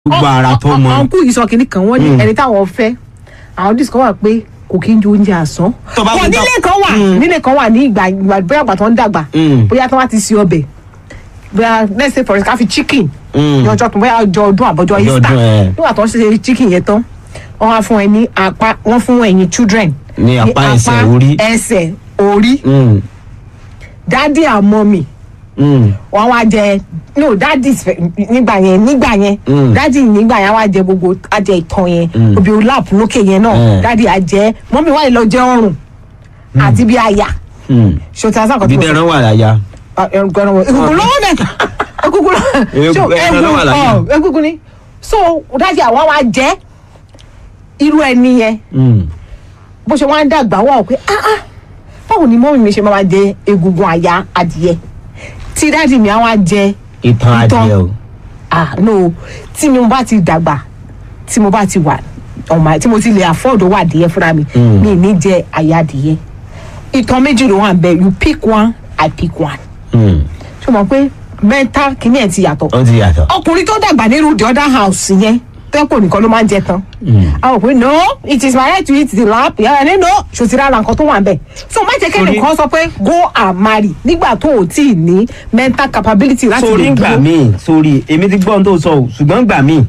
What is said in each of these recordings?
gbogbo ara tó mọ. ọ̀nkú yìí sọ kìnnì kan wọ́n ní ẹni táwọn fẹ́ àwọn discover pé kò kí n ju oúnjẹ àsán. Tó bá wọ́n wù tó- nílé kan wà nílé kan wà ní ìgbà ìgbà bóyá àgbà tó ń dàgbà Mm. bóyá tó wá ti se ọbẹ̀ bóyá let's say for example ká fi chicken Mm. ní ọjọ́ tó bóyá ọjọ́ ọdún àbọ̀jọ́ Ọjọ́ easter ọdún, ẹ̀. nígbà tó ń ṣe chicken yẹn tán wọ́n wá fún ẹ ní apá wọ́n fún ẹ̀yin children Ní apá ẹsẹ̀, orí. ẹsẹ̀ orí Mm, daddy and mommy mm, wọn wá jẹ no dadi nígbà yẹn nígbà yẹn Mm. dadi nígbà yẹn wá jẹ gbogbo ajẹ ìtàn yẹn Mm. òbí olap lókè yẹn náà Mm. dadi àjẹ mọ́mí wà lọ jẹ ọrùn àti bí àyà mm. ṣòtí àṣà kan ibi tó tẹran wà láyà. ẹgbẹrún wọn egungun lọ́wọ́ mẹ egungun Egun- so ẹran ló wà láyà. egun egungun ni so dadi àwa wá jẹ irú ẹni yẹn Mm. bó ṣe wá ń dàgbà wà ó pé ah ah báwo ni mọ́mí mi ṣe máa jẹ egungun àyà adìyẹ tí dadi mi á wá jẹ ìtàn Ìtàn. adìẹ o. ah no tí mo bá ti dàgbà tí mo bá ti wà ọmọ tí mo ti lè afford owó adìyẹ fúnra mi Mm. mi ní jẹ àyà adìyẹ ìtàn méjì ló wà ń bẹ you pick one i pick one Mm. ṣé o mọ̀ pé mental kìíní ẹ̀ ti yàtọ̀ ó ti yàtọ̀. ọkùnrin tó dàgbà nínú the other house yẹn tẹ́pọ̀ nìkan ló máa ń jẹ tán a rò pé no it is my right to eat the lap yàrá ní no ṣòtì rárá nǹkan tó wà ń bẹ̀ so má jẹ́ kẹ́ni Torí- kan sọ pé go and marry nígbà tó o tí ì ní mental capability láti sórí lè ń gbà dúró míì sórí èmi ti gbọ́n tó sọ o ṣùgbọ́n gbà míì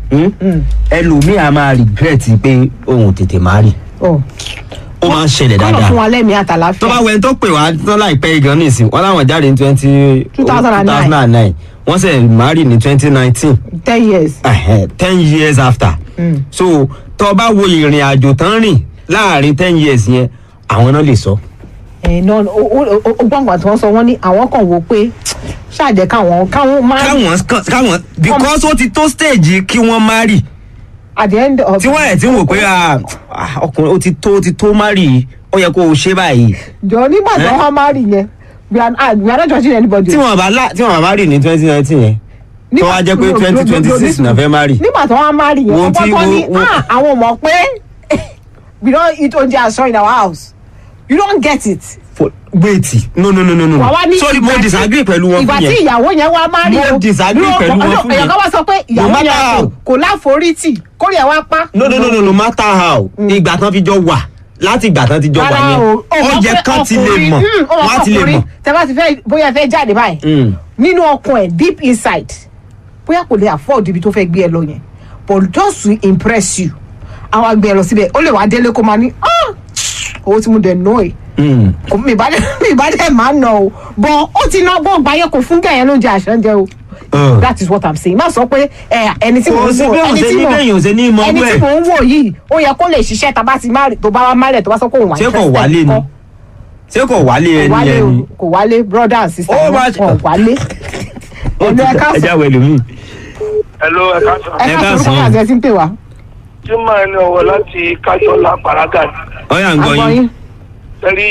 ẹlòmíì a máa regret pé òun tètè má rí Oh. ó máa ń ṣẹlẹ̀ kọ́nà dáadáa fún wa lẹ́mìí àtàláfíà. tó bá wẹ̀ tó pè wá tán láìpẹ́ gan nísìn wọ́n láwọn jáde ní twenty 2009. wọ́n sẹ̀ marry ní twenty nineteen ten years. ten years after Mm. so tó bá wo ìrìn àjò tán rìn láàrin ten years yẹn àwọn náà lè sọ. ẹ náà o o o gbọ́ngàn tí wọ́n sọ wọ́n ní àwọn kan wò pé ṣáàjẹ́ káwọn káwọn máa káwọn káwọn because ó ti tó stage kí wọ́n marry at the end of. tí wọ́n ẹ̀ tí ń wò pé ah, ah, ọkùnrin ó ti tó ó ti tó marry ó yẹ kó o ṣe báyìí jọ nígbà tí Eh? wọ́n máa rí yẹn we are ah, we are not judging anybody. tí wọ́n bá lá tí wọ́n bá rí ní twenty nineteen yẹn tó wá jẹ́ pé twenty twenty six náà fẹ́ marry. nígbà tí wọ́n máa rí yẹn Wo wọ́n tí- kọ́kọ́ ní wo- wo- ah àwọn mọ̀ pé we don eat oúnjẹ àṣọ in our house you don get it. For- wait no no no no no wà wá ní sorry mo ìgbà tí- disagree pẹ̀lú wọn ìgbà fún tí yẹn ìyàwó yẹn wá máa rí Mo disagree pẹ̀lú wọn fún èèyàn yẹn. kan wá sọ pé No ìyàwó matter yẹn how. kò- kò láforítì kórè ẹ̀ wá pa. no no no no no matter how ìgbà tán fi jọ wà láti ìgbà tán ti jọ wà Rárá yẹn o, ó ó mọ̀ yẹ pé kán ti lè ọkùnrin- mọ̀ Hmm, ó mọ̀ wọ́n á pé ti lè ọkùnrin, mọ̀. tẹ bá ti fẹ́ bóyá ẹ fẹ́ jáde báyìí Mm. nínú ọkàn ẹ̀ deep inside bóyá kò lè afford ibi tó fẹ́ gbé ẹ lọ yẹn but just to impress you àwọn àgbẹ̀ ẹ lọ síbẹ̀ ó lè wá délé kó máa ní "Ah, owó tí mo dẹ̀ ná ẹ̀ Mm. kò mi ìbá dẹ̀ mi ìbá dẹ̀ máa ná o but ó ti ná gbọ́n gbáyé kò fún gẹ̀yẹ́ ló ń jẹ àṣẹ o Uh. that is what i'm saying má sọ pé ẹ ẹni tí Kò mò ń sí wò bí òun ẹni ṣe tí ní mò bẹ́yìn òun ṣe ní mọ ẹni owó tí ẹ̀. mò ń wò yìí ó yẹ kó lè ṣiṣẹ́ tá a bá ti má tó bá wá málẹ̀ tó bá sọ pé òun wà ṣé kò interested wálé ni kọ́ ṣé kò wálé kò ẹni wálé ẹni o kò wálé brother and sister Ó wọn máa- kò wálé ẹnu ẹ ẹ káàsán jáwé lómi. Hello, ẹ káàsán. ẹ ẹ káàsán orúkọ káàsán. àti ẹ ti ń pè wá tí máa ní ọwọ́ láti kájọlá paraga ni. ọyà ń gbọ́ agbọ yín yín Tẹ́lí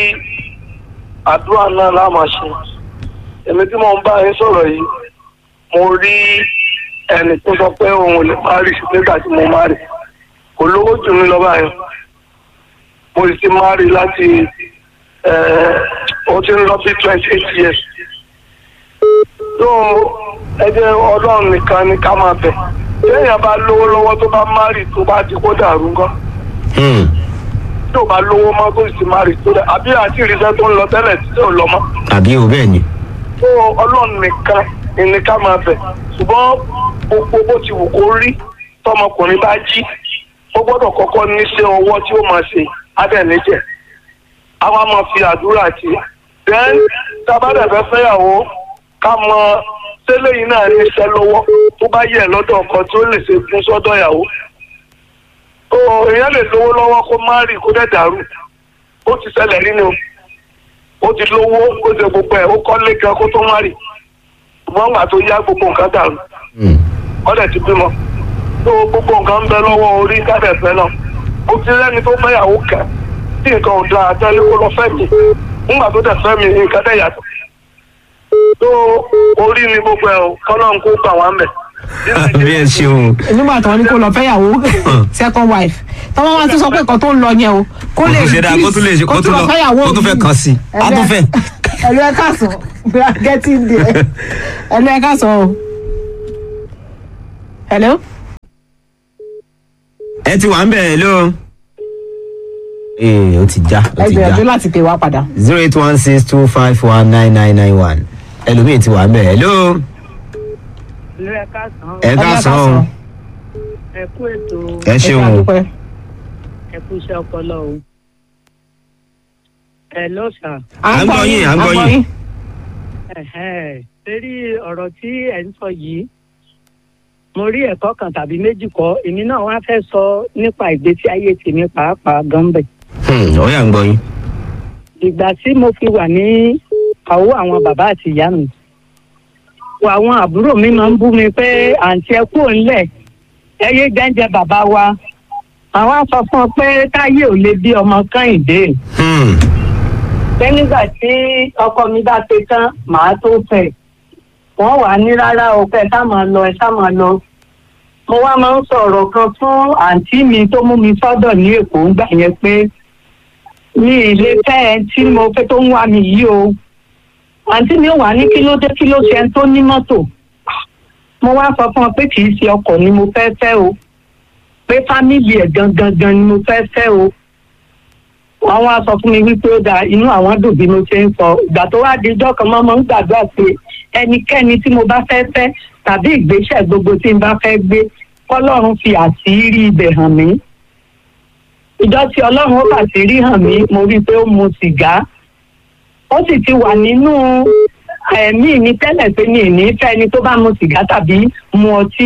àdúrà náà la máa ṣe. Èmi tí mo ń bá yín sọ̀rọ̀ yìí, mo rí ẹnì tó sọ pé òun ò lè má rí nígbà tí mo má rí. Kò lówó jù mí lọ báyìí. Mo sì ti má rí láti ẹ̀, ó ti ń lọ sí twenty eight years. Tó ẹ jẹ́ ọlọ́run nìkan ni ká máa bẹ̀. Téèyàn bá lówó lọ́wọ́ tó bá má rí tó bá di kó dàrú gan Hmm. tí ò bá lówó mọ́ tó sì máa rí tó dẹ̀ àbí àti ìrìnsẹ́ tó ń lọ tẹ́lẹ̀ tí ò lọ mọ́. àbí o bẹ́ẹ̀ ni. tó ọlọ́run nìkan ni ká máa bẹ̀ ṣùgbọ́n gbogbo bó ti wù kó rí tọmọkùnrin bá jí ó gbọ́dọ̀ kọ́kọ́ níṣẹ́ ọwọ́ tí ó máa ṣe adẹ̀níjẹ̀ a wá máa fi àdúrà tì í then tábàdàfẹ́ fẹ́yàwó ká mọ tẹ́lẹ̀ yìí náà níṣẹ́ lọ́wọ́ tó bá yẹ lọ́dọ̀ ọkọ tí ó lè ṣe fún sọ́dọ̀ ìyàwó tó èèyàn lè lówó lọ́wọ́ kó má rí kó dẹ̀ dàrú ó ti ṣẹlẹ̀ nínú ó ti lówó ó ti gbogbo ẹ̀ ó kọ́lé kan kó tó má rí ṣùgbọ́n gbà tó yá gbogbo nǹkan dàrú Hmm. ọ̀dẹ̀ ti bímọ tó gbogbo nǹkan ń bẹ lọ́wọ́ orí kádẹ̀ fẹ́ náà ó ti rẹ́ni tó fẹ́yàwó kẹ́ tí nǹkan ò dáa tẹ́lẹ̀ kó lọ fẹ́ mi nígbà tó dẹ̀ fẹ́ mi nǹkan dẹ̀ yàtọ̀ tó orí ni gbogbo ẹ̀ o kọ́nà ń kó gbà wá mẹ́. bí ẹ ṣeun. nígbà tí wọn ní kó lọ fẹ́yàwó second wife tọ́wọ́n wá tún sọ pé nǹkan tó ń lọ yẹn o kó lè kó ṣe dáa kó tún lè ṣe kó tún lọ kó tún fẹ́ kàn sí i á tún fẹ́. ẹlú ẹ káàsán we are getting there ẹlú ẹ káàsán o hello. ẹ ti wà ń bẹ̀ hello. ee ó ti já ó ẹ ti já gbìyànjú láti pè wá padà. zero eight one six two five one nine nine nine one ẹlòmíì ti wà ń bẹ̀ hello. ìlú ẹ káàsán ẹ káàsán o ẹ kú ètò ẹ ṣeun o dúpẹ́. ẹ kú iṣẹ́ ọpọlọ o. ẹ ló sà À ń gbọ́ yín, à ń gbọ́ yín. torí ọ̀rọ̀ tí ẹ̀ ń sọ yìí mo rí ẹ̀kọ́ kan tàbí méjì kọ́ èmi náà wá fẹ́ sọ nípa ìgbésí ayé tèmi pàápàá gánbẹ̀. Hmm, ó yá ń gbọ́ yín. ìgbà tí mo fi wà ní àwọ̀ àwọn bàbá àti ìyá mi wọ àwọn àbúrò mi máa ń bú mi pé àǹtí ẹ kúrò ńlẹ̀ ẹ yé jẹ́ńjẹ bàbá wa àwọn á sọ fún ọ pé táyé ò lè bí ọmọ kẹ́hìndé Hmm, pé nígbà tí ọkọ mi bá ṣe tán màá tó fẹ́ wọ́n wà ní rárá o pé ẹ sá máa lọ ẹ sá máa lọ mo wá máa ń sọ̀rọ̀ kan fún àǹtí mi tó mú mi sọ́dọ̀ ní èkó ńgbà yẹn pé mi ì lè fẹ́ ẹ tí mo fẹ́ tó ń wá mi yìí o àǹtí mi ò wá ní kí ló dé kí ló ṣe ẹni tó ní mọ́tò mo wá sọ fún ọ pé kì í ṣe ọkọ̀ ni mo fẹ́ fẹ́ o pé fámìlì ẹ̀ gangan gan ni mo fẹ́ fẹ́ o wọ́n wá sọ fún mi wípé ó da inú àwọn dùn bí mo ṣe ń sọ ìgbà tó wá di ijọ́ kan mọ́ mo ń gbàdúrà pé ẹnikẹ́ni tí mo bá fẹ́ fẹ́ tàbí ìgbésẹ̀ gbogbo tí n bá fẹ́ gbé kọ́lọ́run fi àṣírí ibẹ̀ hàn mí ìjọ tí ọlọ́run ó fàṣírí hàn mí mo rí i pé ó mu sìgá ó sì ti wà nínú ẹ̀mí mi tẹ́lẹ̀ pé mi ì ní fẹ́ ẹni tó bá mu sìgá tàbí mu ọtí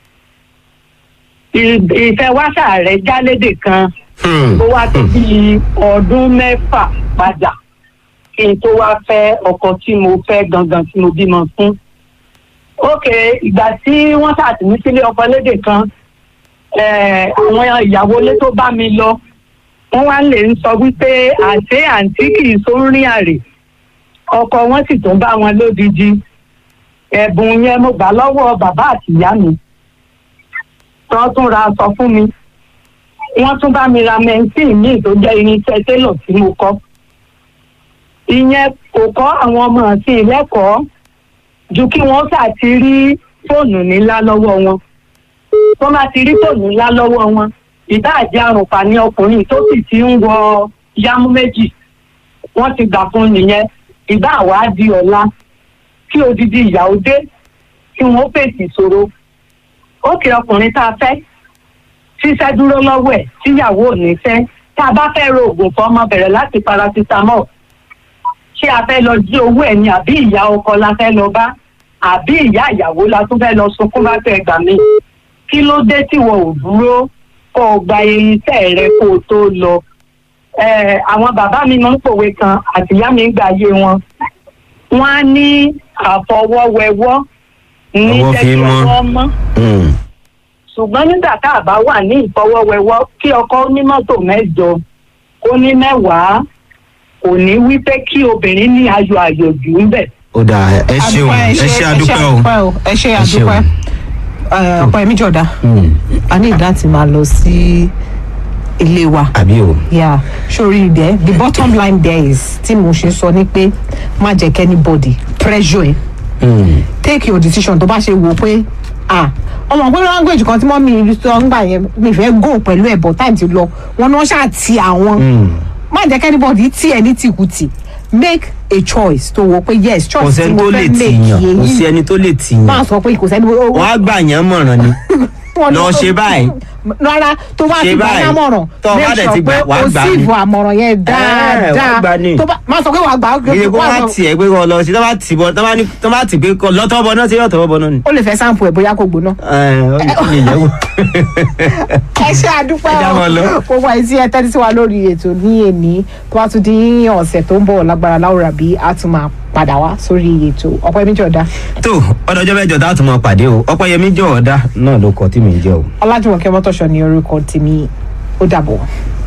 ì- ìfẹ́ wáṣà rẹ̀ jálédè kan hmm, ó wá tó bí ọdún mẹ́fà padà kí n tó wá fẹ́ ọkọ tí mo fẹ́ gangan tí mo bímọ fún. ok ìgbà tí wọ́n ṣàtìmí sílé ọkọ lédè kan eh, àwọn ìyàwó ilé tó bá mi lọ wọ́n wá lè ń sọ wípé àṣé àǹtí kì í sórin àrè ọkọ wọn sì tún bá wọn lódidi ẹ̀bùn yẹn mo gbà lọ́wọ́ bàbá àti ìyá mi tán tún ra aṣọ fún mi wọ́n tún bá mi ra mẹ́ńtìn míì tó jẹ́ irinṣẹ́ télọ̀ tí mo kọ́. ìyẹn kò kọ́ àwọn ọmọ àti ìlẹ́kọ̀ọ́ ju kí wọ́n ṣáà ti rí fóònù ńlá lọ́wọ́ wọn. tó bá ti rí fóònù ńlá lọ́wọ́ wọn ìdáàjẹ́ àrùnpá ní ọkùnrin tó sì ti ń wọ yámú méjì wọ́n ti gbà fún nìyẹn ìbá àwa di ọ̀la kí odidi ìyàwó dé kí wọ́n fèsì ìṣòro. ó kì ọkùnrin tá a fẹ́ ṣíṣẹ́ dúró lọ́wọ́ ẹ̀ tíyàwó ò ní fẹ́ tá a bá fẹ́ ro oògùn fún ọmọ bẹ̀rẹ̀ láti paracetamol ṣé a fẹ́ lọ jí owó ẹ̀ ni àbí ìyá ọkọ la fẹ́ lọ bá àbí ìyá ìyàwó la tún fẹ́ lọ sunkún bá fẹ́ gbà mí kí ló dé tí wọn ò dúró kó o gba irinṣẹ́ rẹ kó o tó lọ Eh, àwọn bàbá mi máa ń pòwe kan àtìyá mi ń gbà yé wọn wọn á ní àfọwọ́wẹwọ́ ní Ọwọ́ jẹ́ fi kí mọ́. ọwọ́ mọ́ hmm. ṣùgbọ́n nígbà tá a bá wà ní ìfọwọ́wẹ́wọ́ kí ọkọ ní mọ́tò mẹ́jọ kó ní mẹ́wàá kò ní wí pé kí obìnrin ní ayọ̀ àyòjù ń bẹ̀. ó dáa ẹ ṣeun ẹ ṣe àdúpẹ́ o. ẹ ṣe Ẹ ṣeun. àdúpẹ́ ọ̀pọ̀ ẹ̀mí jọ̀dá Hmm, a ní láti máa lọ sí ilé wa. àbí o. yeah sori there the bottom line there is tí mo ṣe sọ ni pé má jẹ́ kí anybody pressure ẹ Hmm, take your decision tó bá ṣe wò pé ah ọmọ pé language kan tí mọ́ mi sọ ń gbà yẹn mi fẹ́ go pẹ̀lú ẹ̀ but time ti lọ wọn ni wọ́n ṣáà ti àwọn hmm. má jẹ́ kí anybody tí ẹ ní tìkùtì make a choice tó wò pé yes kò choice tí sẹ́ni mo tó fẹ́ lè make tì yàn kò yẹn sí ẹni tó lè tì máa yàn sọ pé kò sẹ́ni owó wọ́n á gbà yàn mọ̀ràn ni lọ ṣe báyìí rárá tó bá Ṣe ti gbà báyìí. lámọ̀ràn Tó o bá make dẹ̀ sure ti gbà, pé wàá o gbà sì ni. fún àmọ̀ràn yẹn wàá gbà dáadáa ni. tó bá má sọ pé wàá gbà ìdè kó wàá wá sọ- tiẹ̀ pé kó lọ sí tó bá tì bọ́ tó bá ní tó bá tì pé kó lọ́tọ́ bọ́ náà sí lọ́tọ́ bọ́ náà ni. ó lè fẹ́ sáǹpù ẹ̀ bóyá kò gbóná. ẹ ó lè lè yẹ̀wò. ẹ ṣe àdúpẹ́ Ẹ já wọn lọ. o gbogbo àìsí ẹ tẹ́tí sí wa lórí ètò ní èní tó bá tún di ọ̀sẹ̀ tó ń bọ̀ lágbára láwùrà bí a tún máa padà wá sórí ètò ọ̀pọ̀ ẹ̀mí jọ̀dá tó ọdọọjọ́ mẹ́jọ tá a tún máa pàdé o ọpẹ́yẹmí jọ̀ọ́dá náà ló kọ tí mi ń jẹ́ o. ọlájúwọ̀n kẹ́ mọ́tòṣọ́ ní orúkọ tèmi ó dàbọ̀.